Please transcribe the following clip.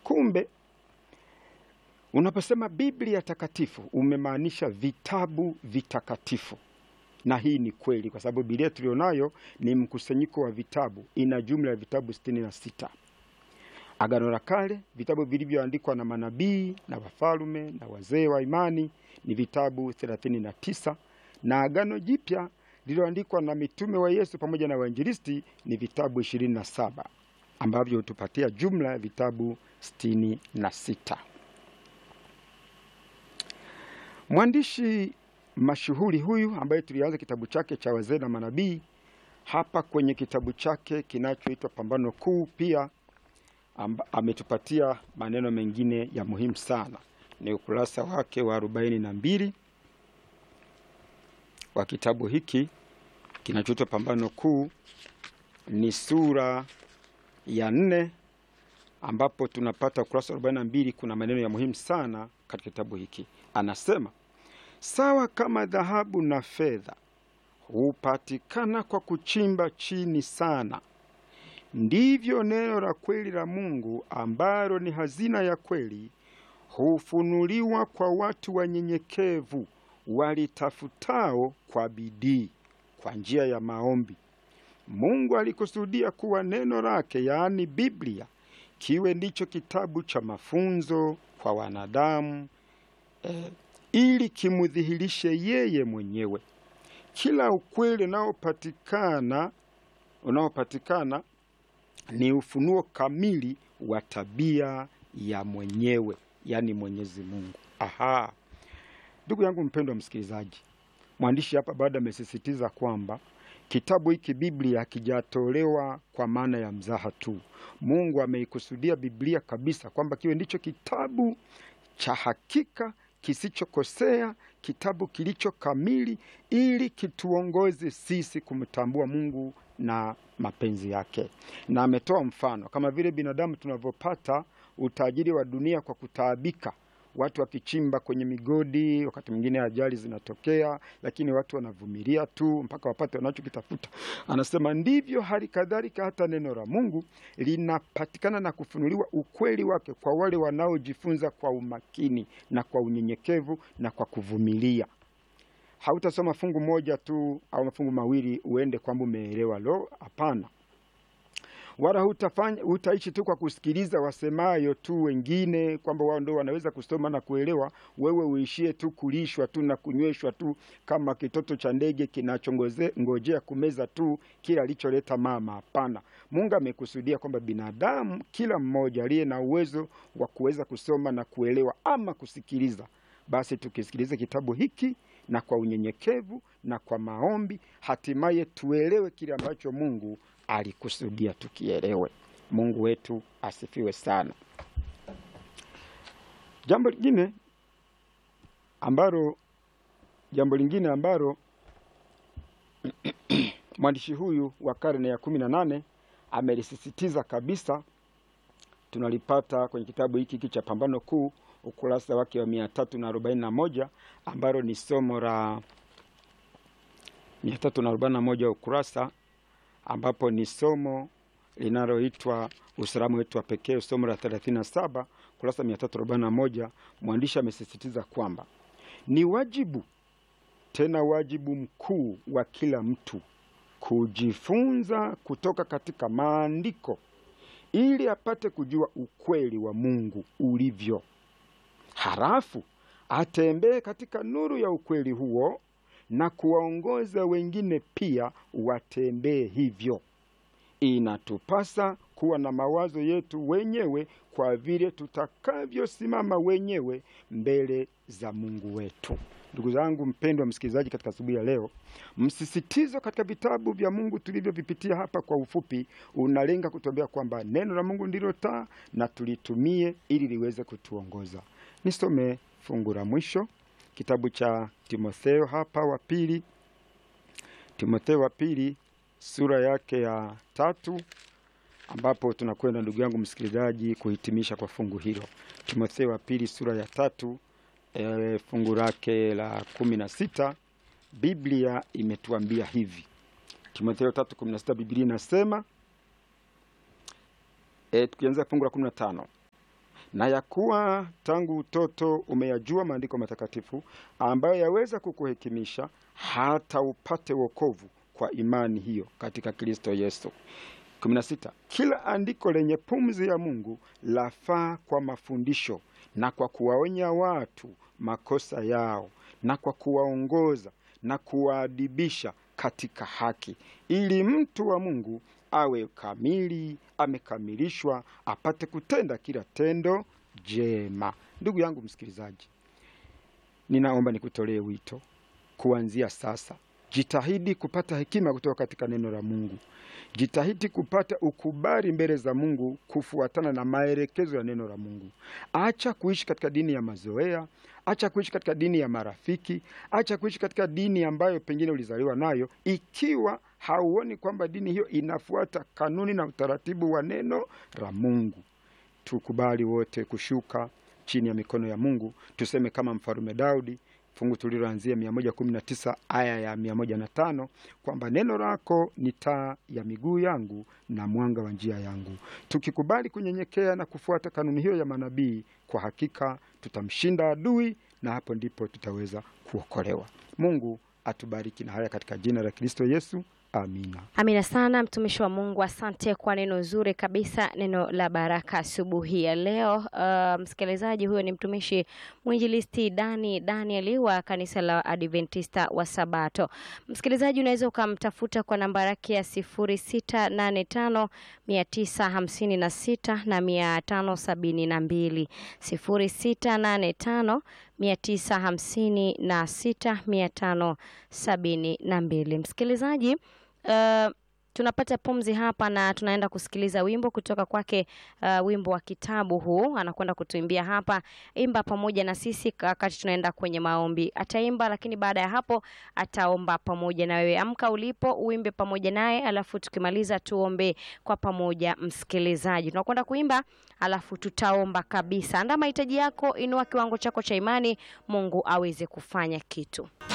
Kumbe unaposema Biblia takatifu umemaanisha vitabu vitakatifu, na hii ni kweli, kwa sababu Biblia tulionayo ni mkusanyiko wa vitabu, ina jumla ya vitabu sitini na sita. Agano la Kale, vitabu vilivyoandikwa na manabii na wafalme na wazee wa imani ni vitabu 39 na Agano Jipya lililoandikwa na mitume wa Yesu pamoja na wainjilisti ni vitabu 27 ambavyo hutupatia jumla ya vitabu 66. Mwandishi mashuhuri huyu ambaye tulianza kitabu chake cha wazee na manabii hapa kwenye kitabu chake kinachoitwa Pambano Kuu pia amba, ametupatia maneno mengine ya muhimu sana. Ni ukurasa wake wa arobaini na mbili wa kitabu hiki kinachoitwa Pambano Kuu, ni sura ya nne ambapo tunapata ukurasa wa arobaini na mbili. Kuna maneno ya muhimu sana katika kitabu hiki. Anasema, sawa kama dhahabu na fedha hupatikana kwa kuchimba chini sana ndivyo neno la kweli la Mungu ambalo ni hazina ya kweli hufunuliwa kwa watu wanyenyekevu walitafutao kwa bidii kwa njia ya maombi. Mungu alikusudia kuwa neno lake, yaani Biblia, kiwe ndicho kitabu cha mafunzo kwa wanadamu eh, ili kimudhihirishe yeye mwenyewe. Kila ukweli unaopatikana unaopatikana ni ufunuo kamili wa tabia ya mwenyewe, yaani Mwenyezi Mungu. Aha, ndugu yangu mpendwa msikilizaji, mwandishi hapa bado amesisitiza kwamba kitabu hiki Biblia hakijatolewa kwa maana ya mzaha tu. Mungu ameikusudia Biblia kabisa kwamba kiwe ndicho kitabu cha hakika kisichokosea, kitabu kilicho kamili, ili kituongoze sisi kumtambua Mungu na mapenzi yake. Na ametoa mfano kama vile binadamu tunavyopata utajiri wa dunia kwa kutaabika, watu wakichimba kwenye migodi, wakati mwingine ajali zinatokea, lakini watu wanavumilia tu mpaka wapate wanachokitafuta. Anasema ndivyo hali kadhalika hata neno la Mungu linapatikana na kufunuliwa ukweli wake kwa wale wanaojifunza kwa umakini na kwa unyenyekevu na kwa kuvumilia. Hautasoma fungu moja tu au mafungu mawili uende kwamba umeelewa. Lo, hapana! Wala hutafanya hutaishi tu kwa kusikiliza wasemayo tu wengine kwamba wao ndio wanaweza kusoma na kuelewa, wewe uishie tu kulishwa tu na kunyweshwa tu kama kitoto cha ndege kinachongojea kumeza tu kila alicholeta mama. Hapana, Mungu amekusudia kwamba binadamu kila mmoja aliye na uwezo wa kuweza kusoma na kuelewa ama kusikiliza, basi tukisikiliza kitabu hiki na kwa unyenyekevu na kwa maombi, hatimaye tuelewe kile ambacho Mungu alikusudia tukielewe. Mungu wetu asifiwe sana. Jambo lingine ambalo jambo lingine ambalo mwandishi huyu wa karne ya kumi na nane amelisisitiza kabisa, tunalipata kwenye kitabu hiki hiki cha Pambano Kuu, ukurasa wake wa mia tatu na arobaini na moja ambalo ni somo la mia tatu na arobaini na moja ukurasa ambapo ni somo linaloitwa usalama wetu wa pekee, somo la 37 kurasa 341. Mwandishi amesisitiza kwamba ni wajibu tena wajibu mkuu wa kila mtu kujifunza kutoka katika maandiko ili apate kujua ukweli wa Mungu ulivyo, halafu atembee katika nuru ya ukweli huo na kuwaongoza wengine pia watembee hivyo. Inatupasa kuwa na mawazo yetu wenyewe kwa vile tutakavyosimama wenyewe mbele za Mungu wetu. Ndugu zangu mpendwa msikilizaji, katika asubuhi ya leo, msisitizo katika vitabu vya Mungu tulivyovipitia hapa kwa ufupi unalenga kutuambia kwamba neno la Mungu ndilo taa na tulitumie ili liweze kutuongoza. Nisome fungu la mwisho kitabu cha Timotheo hapa wa pili, Timotheo wa pili sura yake ya tatu, ambapo tunakwenda ndugu yangu msikilizaji kuhitimisha kwa fungu hilo. Timotheo wa pili sura ya tatu e, fungu lake la kumi na sita Biblia imetuambia hivi. Timotheo tatu kumi na sita Biblia inasema e, tukianza fungu la kumi na tano na ya kuwa tangu utoto umeyajua maandiko matakatifu ambayo yaweza kukuhekimisha hata upate wokovu kwa imani hiyo katika Kristo Yesu. 16. Kila andiko lenye pumzi ya Mungu lafaa kwa mafundisho na kwa kuwaonya watu makosa yao na kwa kuwaongoza na kuwaadibisha katika haki, ili mtu wa Mungu awe kamili, amekamilishwa, apate kutenda kila tendo jema. Ndugu yangu msikilizaji, ninaomba nikutolee wito kuanzia sasa. Jitahidi kupata hekima kutoka katika neno la Mungu. Jitahidi kupata ukubali mbele za Mungu kufuatana na maelekezo ya neno la Mungu. Acha kuishi katika dini ya mazoea, acha kuishi katika dini ya marafiki, acha kuishi katika dini ambayo pengine ulizaliwa nayo, ikiwa hauoni kwamba dini hiyo inafuata kanuni na utaratibu wa neno la Mungu. Tukubali wote kushuka chini ya mikono ya Mungu, tuseme kama mfalume Daudi fungu tuliloanzia 119 aya ya 105 kwamba neno lako ni taa ya miguu yangu na mwanga wa njia yangu. Tukikubali kunyenyekea na kufuata kanuni hiyo ya manabii, kwa hakika tutamshinda adui, na hapo ndipo tutaweza kuokolewa. Mungu atubariki na haya katika jina la Kristo Yesu. Amina. Amina sana mtumishi wa Mungu, asante kwa neno zuri kabisa, neno la baraka asubuhi ya leo. Uh, msikilizaji, huyo ni mtumishi mwinjilisti Dani Daniel wa kanisa la Adventista wa Sabato. Msikilizaji, unaweza ukamtafuta kwa namba yake ya sifuri sita nane tano mia tisa hamsini na sita na mia tano sabini na mbili sifuri sita nane tano mia tisa hamsini na sita mia tano sabini na mbili. Msikilizaji, uh, tunapata pumzi hapa na tunaenda kusikiliza wimbo kutoka kwake, uh, wimbo wa kitabu huu anakwenda kutuimbia hapa. Imba pamoja na sisi wakati tunaenda kwenye maombi. Ataimba, lakini baada ya hapo ataomba pamoja na wewe. Amka ulipo uimbe pamoja naye, alafu tukimaliza tuombe kwa pamoja. Msikilizaji, tunakwenda kuimba, alafu tutaomba kabisa. Andaa mahitaji yako, inua kiwango chako cha imani, Mungu aweze kufanya kitu.